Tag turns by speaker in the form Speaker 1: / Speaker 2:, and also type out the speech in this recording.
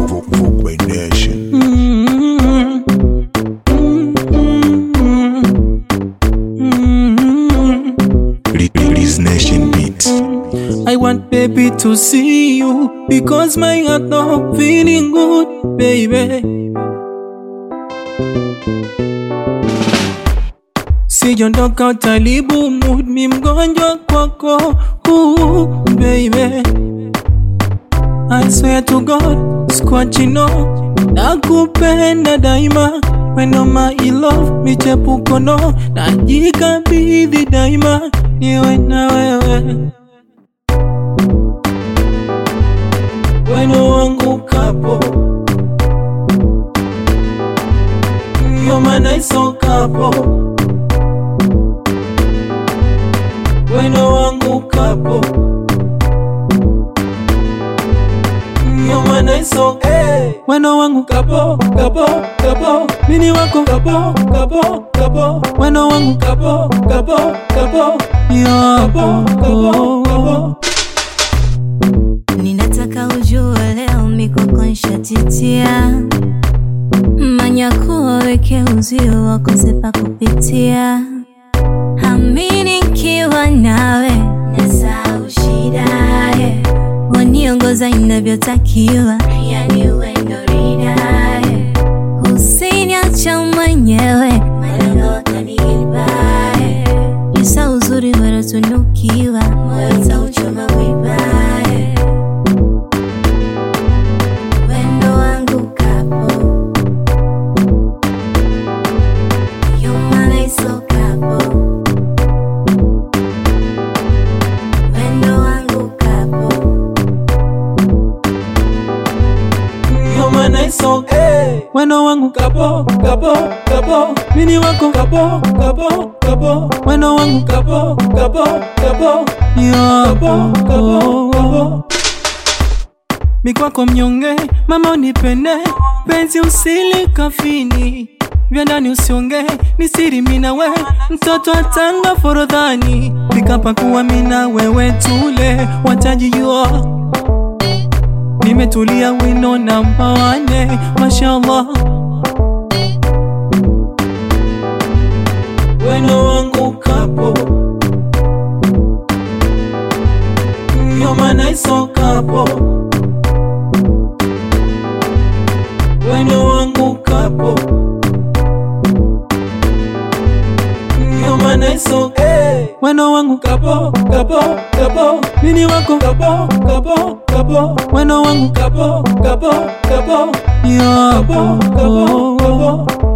Speaker 1: Vugway Nation.
Speaker 2: Mm, mm, mm, mm.
Speaker 1: Li- Li- Liz Nation Beats.
Speaker 2: I want baby to see you because my heart not feeling good, baby. Sijondoka utalibu mood, mi mgonjwa kwako, ooh, baby. I swear to God, squachino, nakupenda daima, weno my love, michepuko no, najikabidhi daima, niwe na wewe. weno wangu kapo You're my nice old kapo weno wangu kapo You're my nice old hey. weno wangu kapo kapo kapo mini wako kapo kapo kapo weno wangu kapo kapo kapo yo kapo kapo kapo
Speaker 3: Ninataka ujue leo mikoko nshatitia manyakuwa waweke uzio wakose pa kupitia amini nkiwa nawe nasahau shida yeah. waniongoza inavyotakiwa yani wendo rida yeah. usiniacha mwenyewe malengo wakaniiba yeah. Isa uzuri werotunukiwa moyo utauchoma vibaya wendo wangu kapo yumanaiso kapo wendo wangu kapo
Speaker 2: You're my nice old hey. Weno wangu kapo, kapo, kapo Mini wako kapo, kapo, kapo Weno wangu kapo, kapo, kapo Yo, kapo, kapo, kapo Mikwako mnyonge, mama unipende Penzi usili kafini vya ndani usionge, ni siri mina we mtoto atanga forodhani nikapakuwa mina wewe tule watajijua nimetulia wino na mawane mashallah weno wangu kapo yomanaiso kapo weno wangu kapo yomanaiso hey. weno wangu kapo kapo kapo mini wako kapo kapo kapo weno wangu kapo kapo kapo yo kapo kapo kapo